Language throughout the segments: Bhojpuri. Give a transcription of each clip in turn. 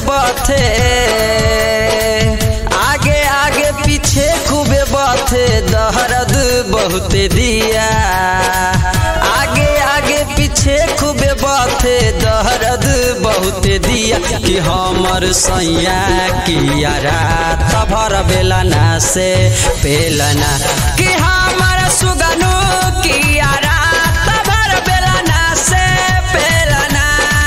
बथे आगे आगे पीछे खूबे बथे दहरद बहुते दिया आगे आगे पीछे खूबे बथे दहरद बहुते दिया कि हमर सैया किया रात भर बेलना से पेलना कि हमर सुगनु किया रात भर बेलना से पेलना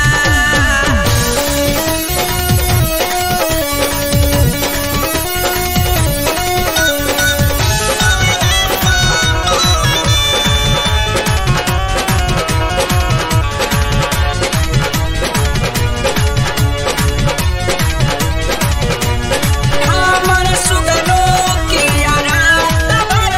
हमर सुगनु किया रात भर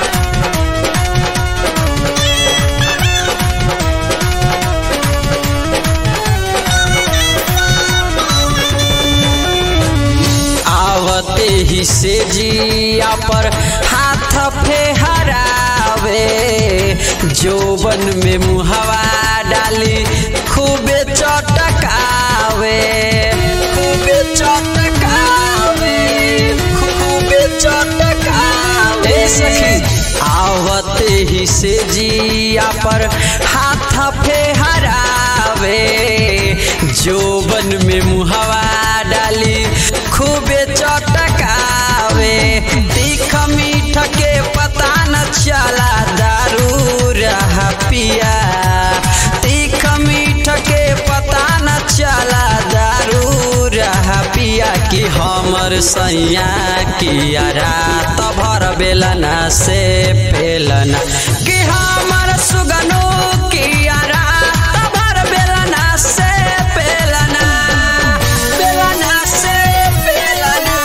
आवते ही से जिया पर हाथ फेहरावे जोबन में मुहवा डाली खूबे चटकावे खूबे चटकावे खूबे चटकावे ए सखी आवते ही से जिया पर हाथ फेहरावे जोबन में मुहवा डाली खूबे चटकावे तीख मीठ के पता न चला दारू रहा पिया तीख मीठ के पता न चला दारू रहा पिया कि हमर सैया किया रात भर बेलना से पेलना कि हमर सुगनु किया रात भर बेलना से पेलना बेलना से पेलना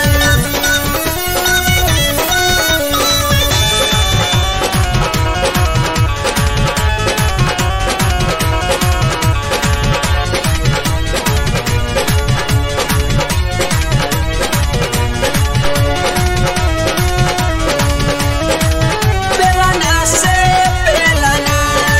बेलना से पेलना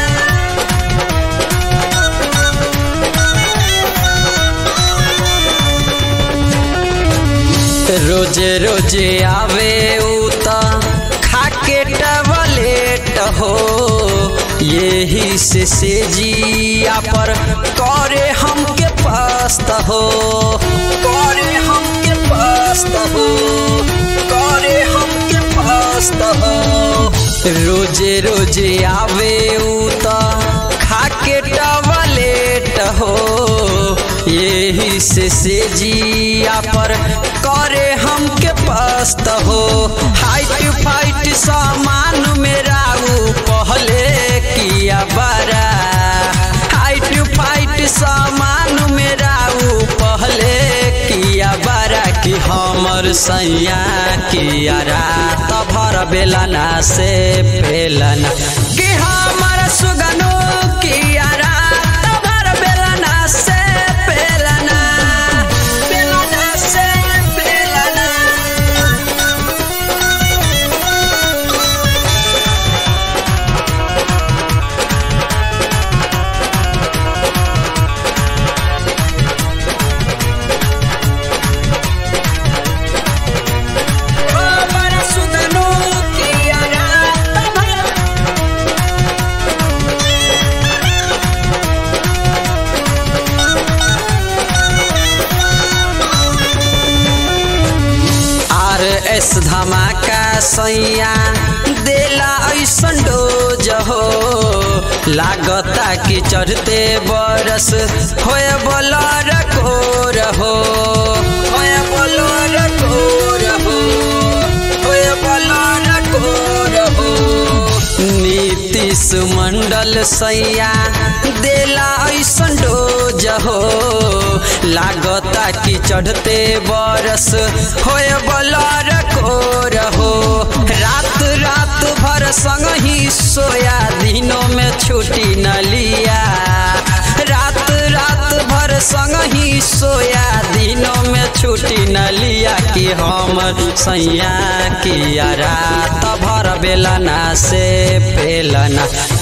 रोजे रोजे आवे उता खाके टबलेट हो यही से से जिया पर करे हमके पस्त हो करे हमके पस्त हो करे हमके पस्त हो रोजे रोजे आवे उता खाके टबलेट हो यही से से जिया पर करे हमके पस्त हो हाइट फाइट सामान मेरा ऊ पहले किया बड़ा हाइट फाइट सामान मेरा ऊ पहले किया बड़ा कि हमर सैया किया रात भर बेलना से पेलना कि हमर सुगनु किया रात भर बेलना से पेलना बेलना से पेलना हमर सुगनु किया रात भर आर एस धमाका सैया देला ऐसन डोज हो लागता कि चढ़ते बरस होए बोलर कोर हो होए बोलर कोर हो होए बोलर कोर हो नीतीश मंडल सैया देला ऐसन डोज हो लागता कि चढ़ते बरस होए बलर कोर हो रात रात भर संग ही सोया दिनों में छुट्टी न लिया रात रात भर संग ही सोया दिनों में छुट्टी न लिया कि हम सैया किया रात भर बेलना से पेलना